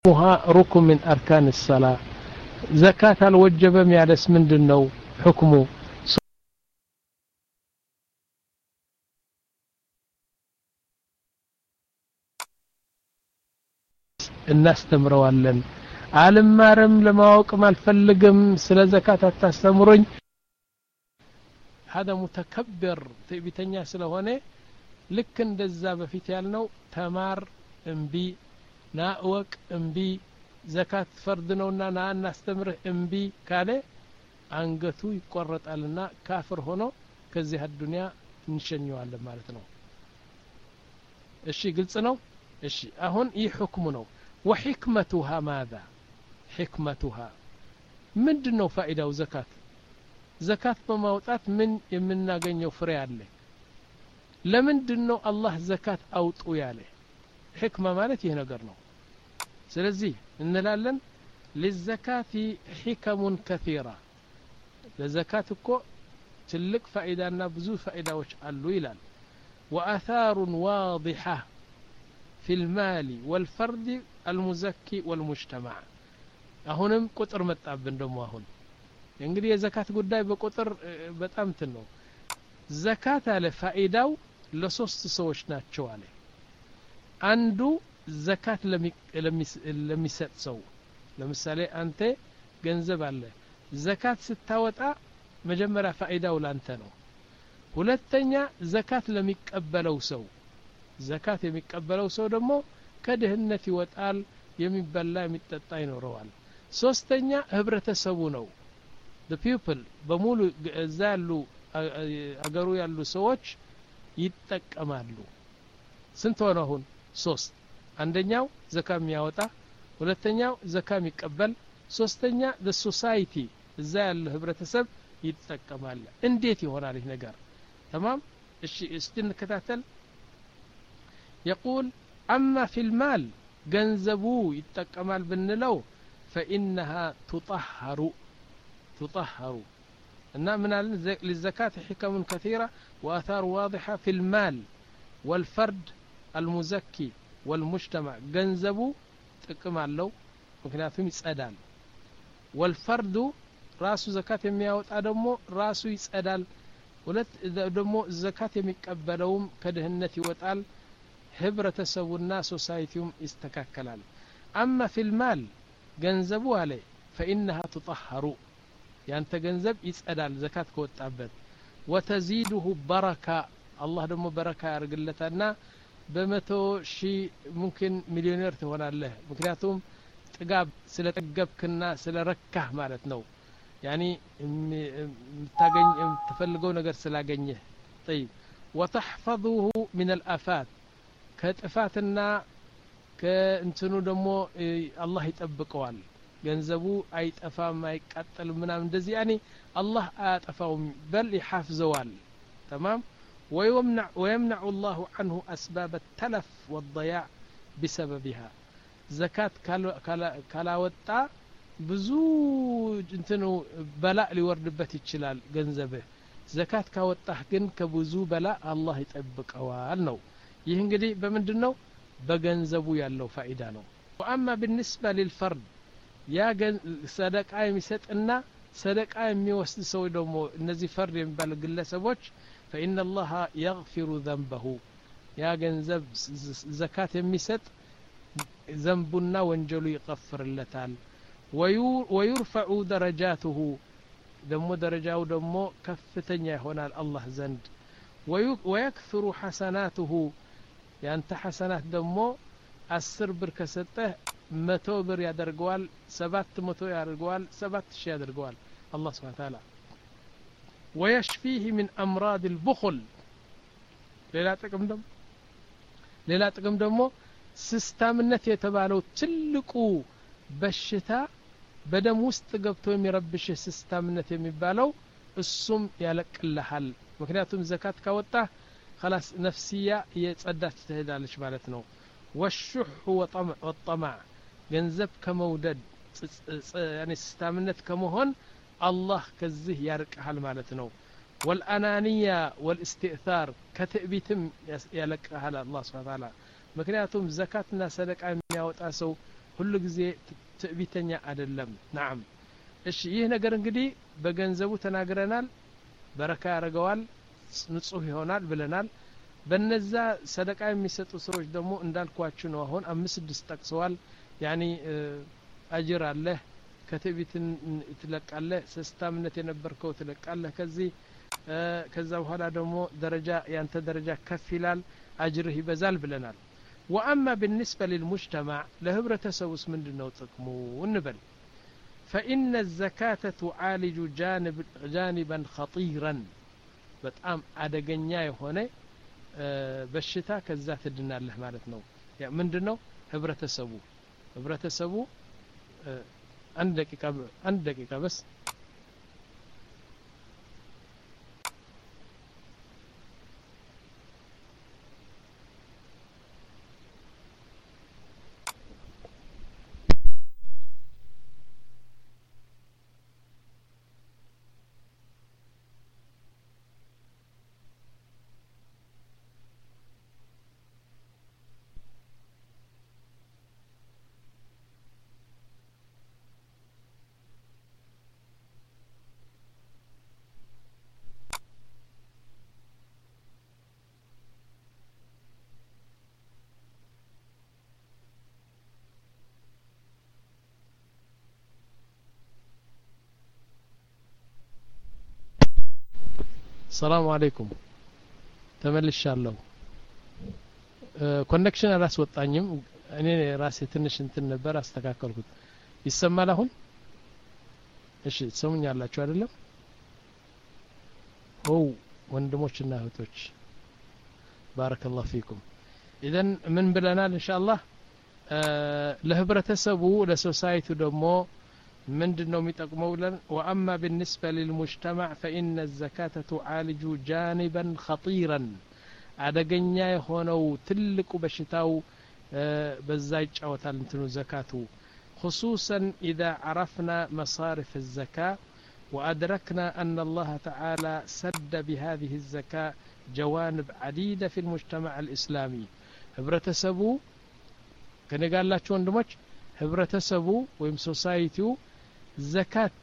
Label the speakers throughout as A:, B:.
A: حكمها ركن من أركان الصلاة زكاة الوجبة يالس من دنو حكمه እናስተምረዋለን አልማርም ለማወቅም አልፈልግም ስለ ዘካት አታስተምሩኝ هذا متكبر ትዕቢተኛ ስለሆነ ልክ እንደዛ በፊት ያልነው ተማር እምቢ ና እወቅ እምቢ ዘካት ፈርድ ነውና ና እናስተምርህ እምቢ ካለ አንገቱ ይቆረጣልና ካፍር ሆኖ ከዚህ አዱንያ እንሸኘዋለን ማለት ነው እሺ ግልጽ ነው እሺ አሁን ይህ ሕክሙ ነው وحكمتها ماذا حكمتها ምንድን ነው ፋኢዳው ዘካት ዘካት በማውጣት ምን የምናገኘው ፍሬ አለ ለምንድን ነው አላህ ዘካት አውጡ ያለ ሕክማ ማለት ይህ ነገር ነው ስለዚህ እንላለን ሊዘካቲ ሒከሙን ከቲራ ለዘካት እኮ ትልቅ ፋኢዳና ብዙ ፋኢዳዎች አሉ ይላል ወአታሩን ዋضሐ في المال والفرد المزكي والمجتمع አሁንም ቁጥር መጣብን ደሞ አሁን እንግዲህ የዘካት ጉዳይ በቁጥር በጣም ትን ነው ዘካት አለ ፋኢዳው ለሶስት ሰዎች ናቸው አለ አንዱ ዘካት ለሚሰጥ ሰው ለምሳሌ አንተ ገንዘብ አለ ዘካት ስታወጣ መጀመሪያ ፋኢዳው ላንተ ነው ሁለተኛ ዘካት ለሚቀበለው ሰው ዘካት የሚቀበለው ሰው ደግሞ ከድህነት ይወጣል የሚበላ የሚጠጣ ይኖረዋል ሶስተኛ ህብረተሰቡ ነው ፒፕል በሙሉ እዛ ያሉ አገሩ ያሉ ሰዎች ይጠቀማሉ ስንት ሆነ አሁን ሶስት አንደኛው ዘካ የሚያወጣ ሁለተኛው ዘካ የሚቀበል ሶስተኛ ሶሳይቲ እዛ ያለ ህብረተሰብ ይጠቀማል እንዴት ይሆናል ይህ ነገር ተማም እሺ እስቲ እንከታተል يقول أما في المال ገንዘቡ ይጠቀማል ብንለው فإنها تطهر تطهر እና ምን አለን للزكاة حكم كثيرة وآثار واضحة في المال والفرد المزكي والمجتمع ገንዘቡ ጥቅም አለው ምክንያቱም ይጸዳል ወልፈርዱ ራሱ ዘካት የሚያወጣ ደግሞ ራሱ ይጸዳል ሁለት ደግሞ ዘካት የሚቀበለውም ከድህነት ይወጣል ህብረተሰቡና ሶሳይቲውም ይስተካከላል አማ ፊልማል ገንዘቡ አለ ፈኢነሃ ትጠሀሩ ያንተ ገንዘብ ይጸዳል ዘካት ከወጣበት ወተዚድሁ በረካ አላህ ደግሞ በረካ ያደርግለታልና በመቶ ሺህ ሙምኪን ሚሊዮኔር ትሆናለህ ምክንያቱም ጥጋብ ስለ ጠገብክና ስለ ረካህ ማለት ነው ያኒ የምታገኝ የምትፈልገው ነገር ስላገኘህ ጠይብ ወተሕፈظሁ ምን አልአፋት ከጥፋትና ከእንትኑ ደግሞ አላህ ይጠብቀዋል ገንዘቡ አይጠፋም አይቃጠልም ምናም እንደዚህ ያኔ አላህ አያጠፋውም በል ይሓፍዘዋል ተማም ويمنع الله عنه أسباب التلف والضياع بسببها زكاة كلا وطا ብዙ እንትኑ በላእ ሊወርድበት ይችላል ገንዘብህ ዘካት ካወጣህ ግን ከብዙ በላ አላህ ይጠብቀዋል ነው ይህ እንግዲህ በምንድን ነው በገንዘቡ ያለው ፋኢዳ ነው ወአማ ብንስበ ሊልፈርድ ያ ሰደቃ የሚሰጥና ሰደቃ የሚወስድ ሰው ደግሞ እነዚህ ፈርድ የሚባሉ ግለሰቦች ፈኢነ ላሀ የግፊሩ ዘንበሁ ያ ገንዘብ ዘካት የሚሰጥ ዘንቡና ወንጀሉ ይቀፍርለታል ወዩርፈዑ ደረጃትሁ ደግሞ ደረጃው ደግሞ ከፍተኛ ይሆናል አላህ ዘንድ ወየክፍሩ ሐሰናትሁ ያንተ ሐሰናት ደግሞ አስር ብር ከሰጠህ መቶ ብር ያደርገዋል ሰባት መቶ ያደርገዋል ሰባት ሺህ ያደርገዋል አላህ ስብሓን ታላ ወየሽፊህ ምን አምራድ ልቡኹል ሌላ ጥቅም ደግሞ ሌላ ጥቅም ደግሞ ስስታምነት የተባለው ትልቁ በሽታ በደም ውስጥ ገብቶ የሚረብሽህ ስስታምነት የሚባለው እሱም ያለቅልሃል ምክንያቱም ዘካት ካወጣህ خلاص ነፍስያ የጸዳች ትሄዳለች ማለት ነው ወሹሕ ወጠማዕ ገንዘብ ከመውደድ ስስታምነት ከመሆን አላህ ከዚህ ያርቅሃል ማለት ነው ወልአናንያ ወልእስትእታር ከትዕቢትም ያለቅሃል አላህ ስብሓን ታላ ምክንያቱም ዘካትና ሰደቃ የሚያወጣ ሰው ሁሉ ጊዜ ትዕቢተኛ አይደለም ናም እሺ ይህ ነገር እንግዲህ በገንዘቡ ተናግረናል በረካ ያደርገዋል ንጹህ ይሆናል ብለናል በነዛ ሰደቃ የሚሰጡ ሰዎች ደግሞ እንዳልኳችሁ ነው አሁን አምስት ስድስት ጠቅሰዋል ያኒ አጅር አለህ ከትዕቢትን ትለቃለህ ስስታምነት የነበርከው ትለቃለህ ከዚህ ከዛ በኋላ ደግሞ ደረጃ ያንተ ደረጃ ከፍ ይላል አጅርህ ይበዛል ብለናል ወአማ ብንስበ ልልሙጅተማዕ ለህብረተሰቡስ ምንድን ነው ጥቅሙ እንበል فإن الزكاة تعالج جانب جانبا خطيرا በጣም አደገኛ የሆነ በሽታ ከዛ ትድናለህ ማለት ነው ምንድን ነው ህብረተሰቡ ህብረተሰቡ አንድ ደቂቃ አንድ ደቂቃ በስ ሰላሙ አለይኩም ተመልሻለሁ ኮኔክሽን አላስወጣኝም እኔ ራሴ ትንሽ እንትን ነበር አስተካከልኩት ይሰማል አሁን እሺ ትሰሙኛላችሁ አይደለም ኦ ወንድሞችና እህቶች ባረከላሁ ፊኩም ኢዘን ምን ብለናል እንሻአላህ ለህብረተሰቡ ለሶሳይቲ ደግሞ ምንድን ነው የሚጠቅመው ብለን ወአማ ብንስበ ልልሙጅተማዕ ፈኢነ ዘካተ ቱዓልጁ ጃኒበን ኸጢረን አደገኛ የሆነው ትልቁ በሽታው በዛ ይጫወታል እንትኑ ዘካቱ خصوصا إذا عرفنا مصارف الزكاة وأدركنا أن الله تعالى سد بهذه الزكاة جوانب عديدة في المجتمع الإسلامي ህብረተሰቡ ከኔ ጋር ያላችሁ ወንድሞች ህብረተሰቡ ወይም ሶሳይቲው ዘካት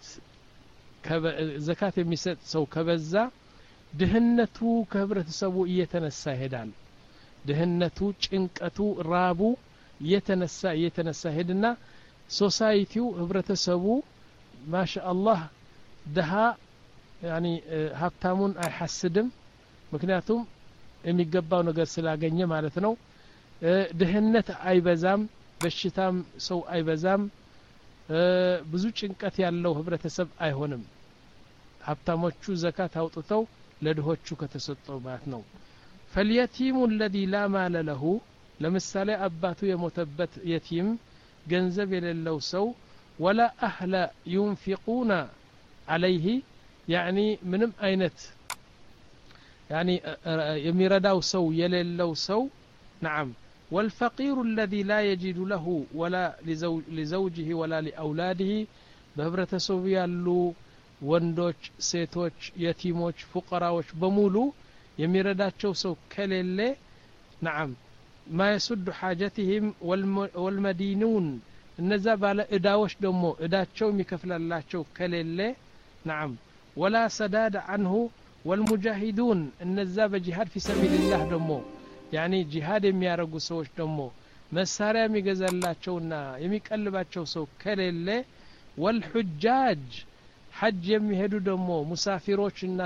A: ዘካት የሚሰጥ ሰው ከበዛ ድህነቱ ከህብረተሰቡ እየተነሳ ይሄዳል ድህነቱ ጭንቀቱ ራቡ እየተነሳ እየተነሳ ሄድና ሶሳይቲው ህብረተሰቡ ማሻ አላህ ድሃ ያኒ ሀብታሙን አይሐስድም ምክንያቱም የሚገባው ነገር ስላገኘ ማለት ነው ድህነት አይበዛም በሽታም ሰው አይበዛም ብዙ ጭንቀት ያለው ህብረተሰብ አይሆንም ሀብታሞቹ ዘካት አውጥተው ለድሆቹ ከተሰጠው ማለት ነው ፈልየቲሙ ለዚ ላ ማለ ለሁ ለምሳሌ አባቱ የሞተበት የቲም ገንዘብ የሌለው ሰው ወላ አህለ ዩንፊቁነ አለይህ ያኒ ምንም አይነት ያኒ የሚረዳው ሰው የሌለው ሰው نعم والفقير الذي لا يجد له ولا لزوجه ولا لأولاده በህብረተሰቡ ያሉ ወንዶች ሴቶች የቲሞች ፉቀራዎች በሙሉ የሚረዳቸው ሰው ከሌለ ናም ማ የሱዱ ሓጀትህም ወልመዲኑን እነዛ ባለ እዳዎች ደግሞ እዳቸው የሚከፍላላቸው ከሌለ ናም ወላ ሰዳድ አንሁ ወልሙጃሂዱን እነዛ በጂሃድ ፊ ሰቢልላህ ደግሞ ያኒ ጂሃድ የሚያደርጉ ሰዎች ደግሞ መሳሪያ የሚገዛላቸውና የሚቀልባቸው ሰው ከሌለ ወልሑጃጅ ሐጅ የሚሄዱ ደግሞ ሙሳፊሮችና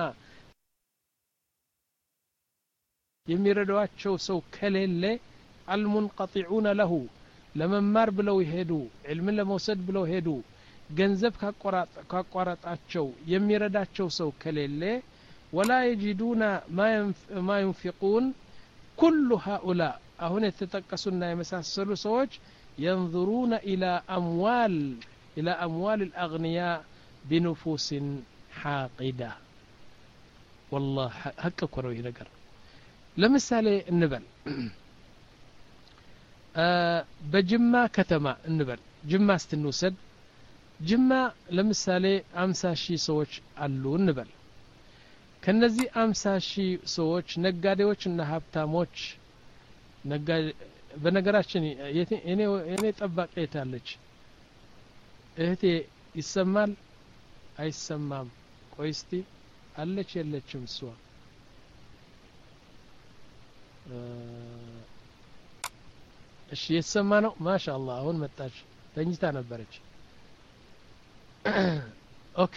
A: የሚረዷቸው ሰው ከሌለ አልሙንቀጢዑነ ለሁ ለመማር ብለው ይሄዱ ዕልምን ለመውሰድ ብለው ሄዱ ገንዘብ ካቋረጣቸው የሚረዳቸው ሰው ከሌለ ወላ የጂዱና ማ ዩንፊቁን ኩሉ ሃኡላ አሁን የተጠቀሱና የመሳሰሉ ሰዎች የንظሩነ ኢላ አምዋል ኢላ አምዋል الأغنياء بنفوس حاقدة والله ሀቅ እኮ ነው ይህ ነገር ለምሳሌ እንበል በጅማ ከተማ እንበል ጅማ ስትንውሰድ ጅማ ለምሳሌ አምሳ ሺህ ሰዎች አሉ እንበል ከነዚህ አምሳ ሺህ ሰዎች ነጋዴዎች እና ሀብታሞች በነገራችን የኔ ጠባቂ የታለች እህቴ ይሰማል አይሰማም ቆይ እስቲ አለች የለችም እሷ እሺ የተሰማ ነው ማሻ አላህ አሁን መጣች ተኝታ ነበረች ኦኬ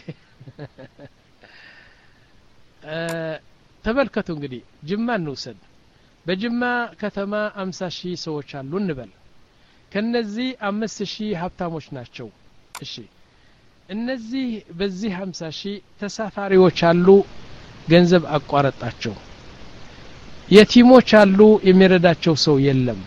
A: ተመልከቱ እንግዲህ ጅማ እንውሰድ በጅማ ከተማ አምሳ ሺህ ሰዎች አሉ እንበል ከነዚህ አምስት ሺህ ሀብታሞች ናቸው እሺ እነዚህ በዚህ ሀምሳ ሺህ ተሳፋሪዎች አሉ ገንዘብ አቋረጣቸው የቲሞች አሉ የሚረዳቸው ሰው የለም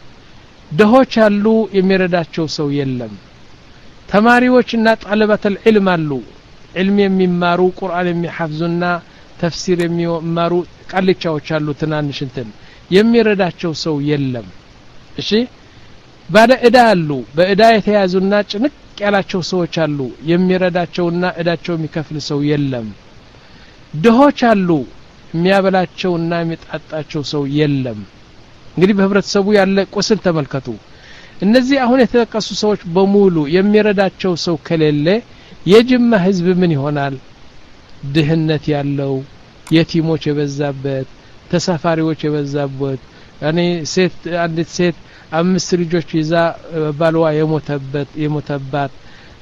A: ድሆች አሉ የሚረዳቸው ሰው የለም ተማሪዎችና ጣለበተል ዕልም አሉ ዕልም የሚማሩ ቁርአን የሚሐፍዙና ተፍሲር የሚማሩ ቃልቻዎች አሉ ትናንሽ እንትን የሚረዳቸው ሰው የለም እሺ ባለ እዳ አሉ በእዳ የተያዙና ጭንቅ ያላቸው ሰዎች አሉ የሚረዳቸውና እዳቸው የሚከፍል ሰው የለም ድሆች አሉ የሚያበላቸውና የሚጣጣቸው ሰው የለም እንግዲህ በህብረተሰቡ ያለ ቁስል ተመልከቱ እነዚህ አሁን የተጠቀሱ ሰዎች በሙሉ የሚረዳቸው ሰው ከሌለ የጅማ ህዝብ ምን ይሆናል ድህነት ያለው የቲሞች የበዛበት ተሳፋሪዎች የበዛበት እኔ ሴት አንዲት ሴት አምስት ልጆች ይዛ ባልዋ የሞተበት የሞተባት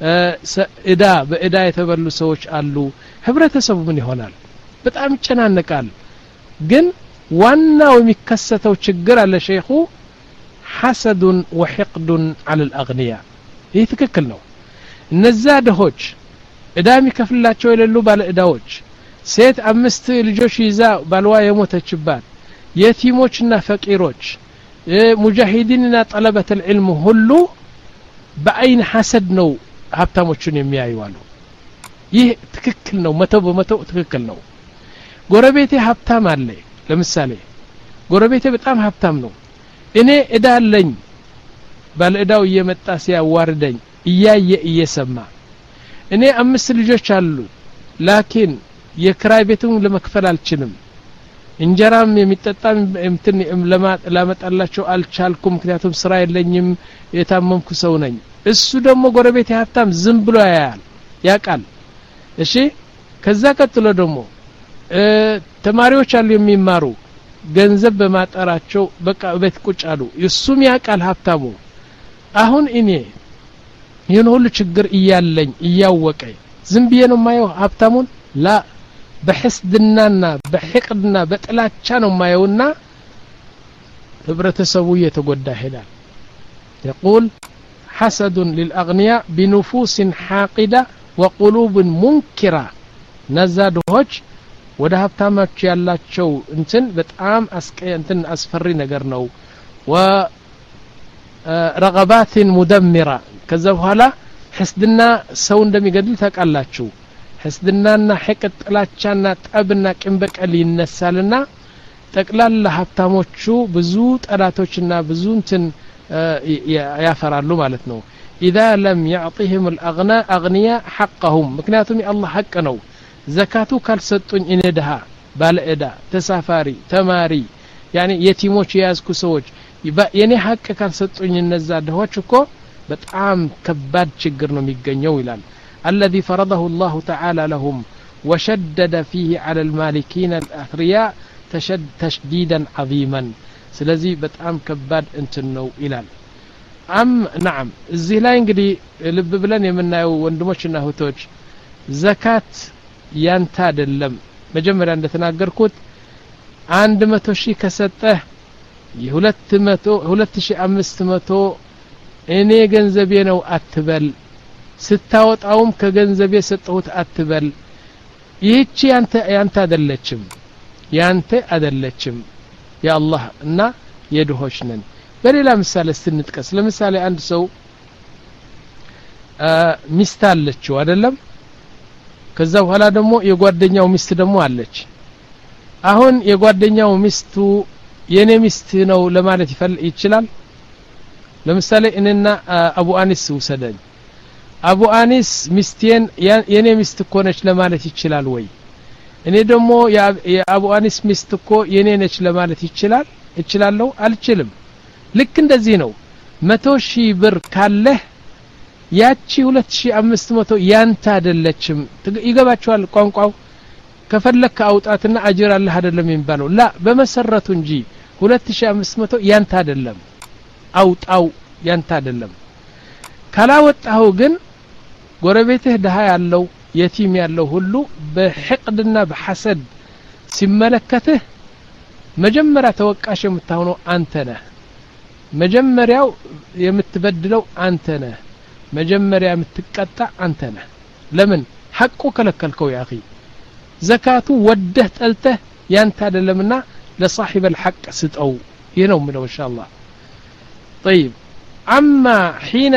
A: እዳ በእዳ የተበሉ ሰዎች አሉ ህብረተሰቡ ምን ይሆናል በጣም ይጨናነቃል ግን ዋናው የሚከሰተው ችግር አለ ሸይኹ ሐሰዱን ወሕቅዱን አለ ልአግንያ ይህ ትክክል ነው እነዛ ድሆች እዳ የሚከፍልላቸው የሌሉ ባለ እዳዎች ሴት አምስት ልጆች ይዛ ባልዋ የሞተችባት የቲሞችና ፈቂሮች ሙጃሂዲንና ጠለበት ልዕልም ሁሉ በአይን ሐሰድ ነው ሀብታሞቹን የሚያዩ አሉ ይህ ትክክል ነው መቶ በመቶ ትክክል ነው ጎረቤቴ ሀብታም አለ ለምሳሌ ጎረቤቴ በጣም ሀብታም ነው እኔ እዳ አለኝ ባለ እዳው እየመጣ ሲያዋርደኝ እያየ እየሰማ እኔ አምስት ልጆች አሉ ላኪን የክራይ ቤቱን ለመክፈል አልችልም እንጀራም የሚጠጣም እንትን ላመጣላቸው አልቻልኩም ምክንያቱም ስራ የለኝም የታመምኩ ሰው ነኝ እሱ ደግሞ ጎረቤት ሀብታም ዝም ብሎ ያያል ያቃል እሺ ከዛ ቀጥሎ ደግሞ ተማሪዎች አሉ የሚማሩ ገንዘብ በማጠራቸው በቃ ቤት ቁጭ አሉ እሱም ያቃል ሀብታሙ አሁን እኔ ይህን ሁሉ ችግር እያለኝ እያወቀ ዝም ብዬ ነው ማየው ሀብታሙን ላ በሕስድናና በሕቅድና በጥላቻ ነው ማየውና ህብረተሰቡ እየተጎዳ ይሄዳል يقول حسد للأغنياء بنفوس حاقدة وقلوب منكرة ነዛ ድሆች ወደ ሀብታሞች ያላቸው እንትን በጣም እንትን አስፈሪ ነገር ነው ረቀባትን ሙደሚራ ከዛ በኋላ ሕስድና ሰው እንደሚገድል ታውቃላችሁ ሕስድናና ሕቅድ ጥላቻና ጠብና ቂም በቀል ይነሳልና ጠቅላላ ሀብታሞቹ ብዙ ጠላቶችና ብዙ እንትን ያፈራሉ ማለት ነው ኢዛ ለም ያዕጢህም ልአግና አግንያ ሐቀሁም ምክንያቱም የአላህ ሐቅ ነው ዘካቱ ካልሰጡኝ እኔ ድሃ ባለ ዕዳ ተሳፋሪ ተማሪ ያኔ የቲሞች የያዝኩ ሰዎች የኔ ሀቅ ካልሰጡኝ እነዛ ድሆች እኮ በጣም ከባድ ችግር ነው የሚገኘው ይላል الذي فرضه الله تعالى لهم وشدد فيه على المالكين الأثرياء تشد تشديدا عظيما ስለዚህ በጣም ከባድ እንትን ነው ይላል አም ናም እዚህ ላይ እንግዲህ ልብ ብለን የምናየው ወንድሞችና እህቶች ዘካት ያንተ አይደለም መጀመሪያ እንደተናገርኩት አንድ መቶ ሺህ ከሰጠህ የሁለት መቶ ሁለት ሺህ አምስት መቶ እኔ ገንዘቤ ነው አትበል ስታወጣውም ከገንዘቤ ሰጠሁት አትበል ይህቺ ያንተ ያንተ አይደለችም ያንተ አይደለችም የአላህ እና የድሆች ነን በሌላ ምሳሌ ስትንጥቀስ ለምሳሌ አንድ ሰው ሚስት አለችው አይደለም ከዛ በኋላ ደግሞ የጓደኛው ሚስት ደግሞ አለች አሁን የጓደኛው ሚስቱ የኔ ሚስት ነው ለማለት ይፈል ይችላል ለምሳሌ እኔና አቡ አኒስ ውሰደኝ አቡ አኒስ ሚስቴን የኔ ሚስት እኮ ነች ለማለት ይችላል ወይ እኔ ደግሞ የአቡ አኒስ ሚስት እኮ የኔ ነች ለማለት ይችላል እችላለሁ አልችልም ልክ እንደዚህ ነው መቶ ሺህ ብር ካለህ ያቺ ሁለት ሺህ አምስት መቶ ያንተ አይደለችም ይገባቸዋል ቋንቋው ከፈለክ አውጣትና አጅር አለህ አይደለም የሚባለው ላ በመሰረቱ እንጂ ሁለት ሺህ አምስት መቶ ያንተ አይደለም አውጣው ያንተ አይደለም ካላወጣኸው ግን ጎረቤትህ ድሃ ያለው የቲም ያለው ሁሉ በሕቅድና በሐሰድ ሲመለከትህ መጀመሪያ ተወቃሽ የምታሆነው አንተ ነህ መጀመሪያው የምትበድለው አንተ ነህ መጀመሪያ የምትቀጣ አንተ ነህ ለምን ሐቁ ከለከልከው ያ አኺ ዘካቱ ወደህ ጠልተህ ያንተ አይደለምና ለሳሒበ ልሐቅ ስጠው ይህ ነው ምለው እንሻ አላህ طيب أما حين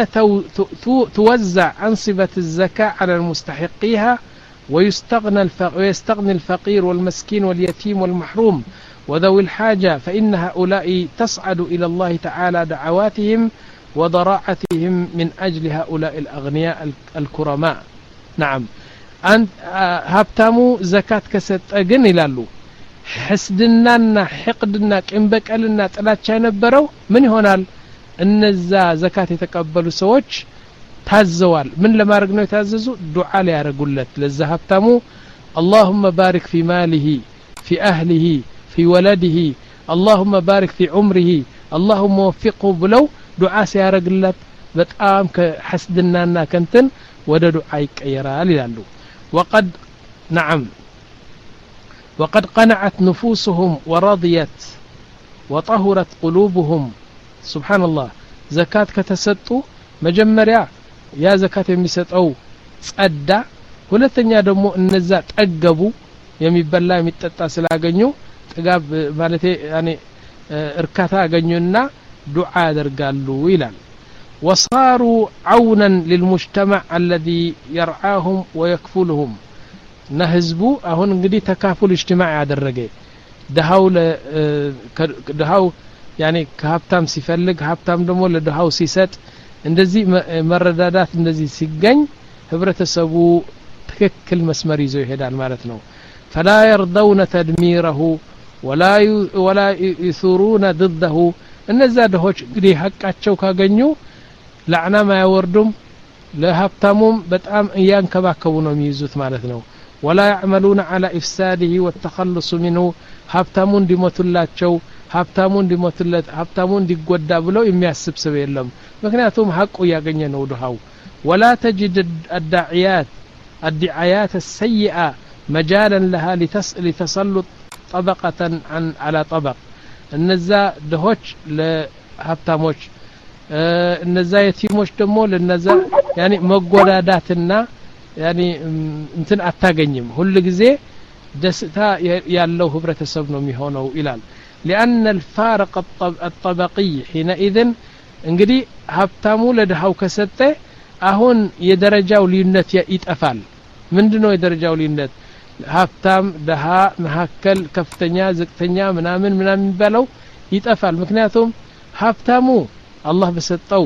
A: توزع أنصبة الزكاة على المستحقيها ويستغنى, ويستغني الفقير والمسكين واليتيم والمحروم وذوي الحاجة فإن هؤلاء تصعد إلى الله تعالى دعواتهم وضراعتهم من أجل هؤلاء الأغنياء الكرماء نعم أنت هبتامو زكاة كست أجن إلى حسدنانا حقدنا كنبكالنا ጥላቻ የነበረው ምን ይሆናል እነዛ ዘካት የተቀበሉ ሰዎች ታዘዋል ምን ለማድረግ ነው የታዘዙ ዱዓ ሊያደርጉለት ለዛ ሀብታሙ اللهم بارك في ماله في أهله في ولده اللهم بارك في عمره اللهم وفقه ብለው ዱዓ ሲያደርግለት በጣም ከሐስድናና ከንትን ወደ ዱዓ ይቀየራል ይላሉ وقد نعم وقد قنعت نفوسهم ورضيت وطهرت قلوبهم سبحان الله زكاة كتسطو مجمريا يا زكاة የሚሰጠው ጸዳ ሁለተኛ ደግሞ እነዛ ጠገቡ የሚበላ የሚጠጣ ስላገኙ ጥጋብ ማለት ያኔ እርካታ አገኙና ዱዓ ያደርጋሉ ይላል وصاروا عونا للمجتمع الذي يرعاهم ويكفلهم እና ህዝቡ አሁን እንግዲህ ተካፉል እጅትማዕ ያደረገ ድሃው ድሃው ያኔ ከሀብታም ሲፈልግ ሀብታም ደግሞ ለድሃው ሲሰጥ እንደዚህ መረዳዳት እንደዚህ ሲገኝ ህብረተሰቡ ትክክል መስመር ይዞ ይሄዳል ማለት ነው ፈላ የርደውነ ተድሚረሁ ወላ ዩሱሩነ ድደሁ እነዛ ድሆች እንግዲህ ሀቃቸው ካገኙ ላዕናም አያወርዱም ለሀብታሙም በጣም እያንከባከቡ ነው የሚይዙት ማለት ነው ولا يعملون على إفساده والتخلص منه ሀብታሙ እንዲሞቱላቸው ሀብታሙ እንዲሞቱለት ሀብታሙ እንዲጎዳ ብለው የሚያስብ ሰው የለም ምክንያቱም ሀቁ እያገኘ ነው ድሃው ولا تجد الداعيات الدعايات السيئة مجالا لها لتسلط طبقة عن على طبق እነዛ ድሆች ለሀብታሞች እነዛ የቲሞች ደግሞ ለነዛ ያኔ መጎዳዳትና ያኔ እንትን አታገኝም ሁል ጊዜ ደስታ ያለው ህብረተሰብ ነው የሚሆነው ይላል ሊአነ ልፋረቅ አጠበቂይ ሒነኢዝን እንግዲህ ሀብታሙ ለድሃው ከሰጠ አሁን የደረጃው ልዩነት ይጠፋል ምንድ ነው የደረጃው ልዩነት ሀብታም ደሃ መካከል ከፍተኛ ዝቅተኛ ምናምን ምናምን የሚባለው ይጠፋል ምክንያቱም ሀብታሙ አላህ በሰጠው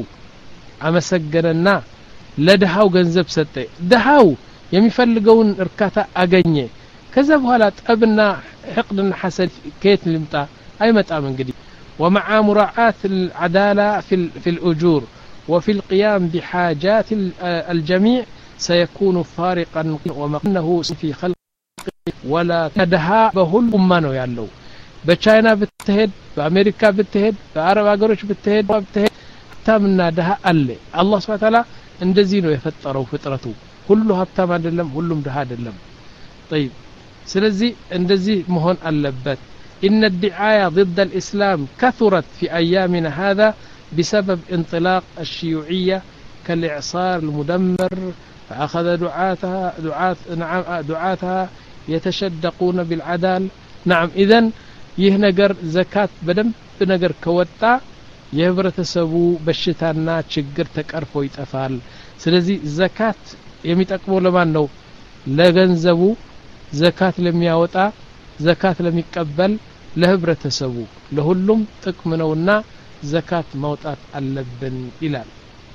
A: አመሰገነና ለድሃው ገንዘብ ሰጠ ድሃው የሚፈልገውን እርካታ አገኘ ከዛ በኋላ ጠብና ሕቅድና ሐሰድ ከየት ልምጣ አይመጣም እንግዲህ ومع مراعاة العدالة في, في الأجور وفي القيام بحاجات الجميع سيكون فارقا ومقنه في خلق ولا دها بهل أمانو يالو በቻይና ብትሄድ በአሜሪካ ብትሄድ በአረብ ሀገሮች ብትሄድ ብትሄድ ሀብታምና ድሀ አለ አላህ ስብን ታላ እንደዚህ ነው የፈጠረው ፍጥረቱ ሁሉ ሀብታም አይደለም ሁሉም ድሀ አይደለም ጠይብ ስለዚህ እንደዚህ መሆን አለበት إن الدعاية ضد الإسلام كثرت في أيامنا هذا بسبب انطلاق الشيوعية كالإعصار المدمر فأخذ دعاتها دعاة نعم دعاتها يتشدقون بالعدال نعم إذن ይህ ነገር ዘካት በደንብ ነገር ከወጣ የህብረተሰቡ በሽታና ችግር ተቀርፎ ይጠፋል ስለዚህ ዘካት የሚጠቅመው ለማን ነው ለገንዘቡ ዘካት ለሚያወጣ ዘካት ለሚቀበል ለህብረተሰቡ ለሁሉም ጥቅም ነውና ዘካት ማውጣት አለብን ይላል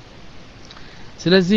A: ስለዚህ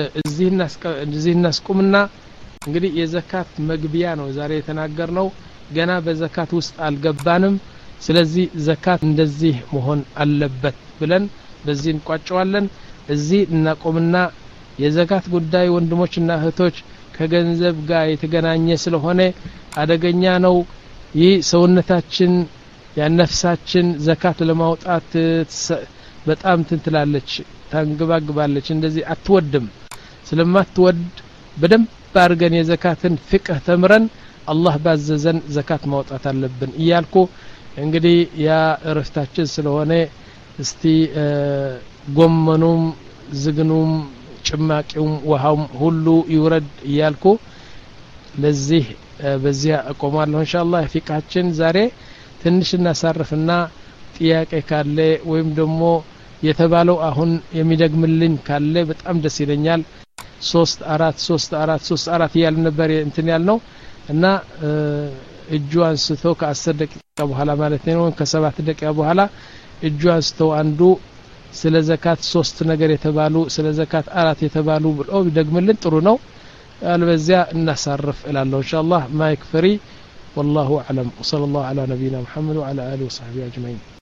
A: እዚህ እናስቁምና እንግዲህ የዘካት መግቢያ ነው ዛሬ የተናገር ነው ገና በዘካት ውስጥ አልገባንም ስለዚህ ዘካት እንደዚህ መሆን አለበት ብለን በዚህ እንቋጨዋለን እዚህ እናቆምና የዘካት ጉዳይ ወንድሞችና እህቶች ከገንዘብ ጋር የተገናኘ ስለሆነ አደገኛ ነው ይህ ሰውነታችን ያነፍሳችን ዘካት ለማውጣት በጣም ትንትላለች ታንግባግባለች እንደዚህ አትወድም ስለማትወድ በደንብ አድርገን የዘካትን ፍቅህ ተምረን አላህ ባዘዘን ዘካት ማውጣት አለብን እያልኩ እንግዲህ ያ እረፍታችን ስለሆነ እስቲ ጎመኑም ዝግኑም ጭማቂውም ውሃውም ሁሉ ይውረድ እያልኩ ለዚህ በዚህ አቆማለሁ እንሻ አላህ ፊቃችን ዛሬ ትንሽ እናሳርፍና ጥያቄ ካለ ወይም ደግሞ የተባለው አሁን የሚደግምልኝ ካለ በጣም ደስ ይለኛል ሶስት አራት ሶስት አራት ሶስት አራት እያል ነበር እንትን ያልነው እና እጁ አንስቶ ከአስር ደቂቃ በኋላ ማለት ነው ከሰባት ደቂቃ በኋላ እጁ አንስተው አንዱ ስለ ዘካት ሶስት ነገር የተባሉ ስለ ዘካት አራት የተባሉ ብሎ ቢደግምልን ጥሩ ነው አልበዚያ እናሳርፍ እላለሁ እንሻ አላህ ማይክ ፍሪ والله أعلم وصلى الله على نبينا محمد وعلى آله وصحبه أجمعين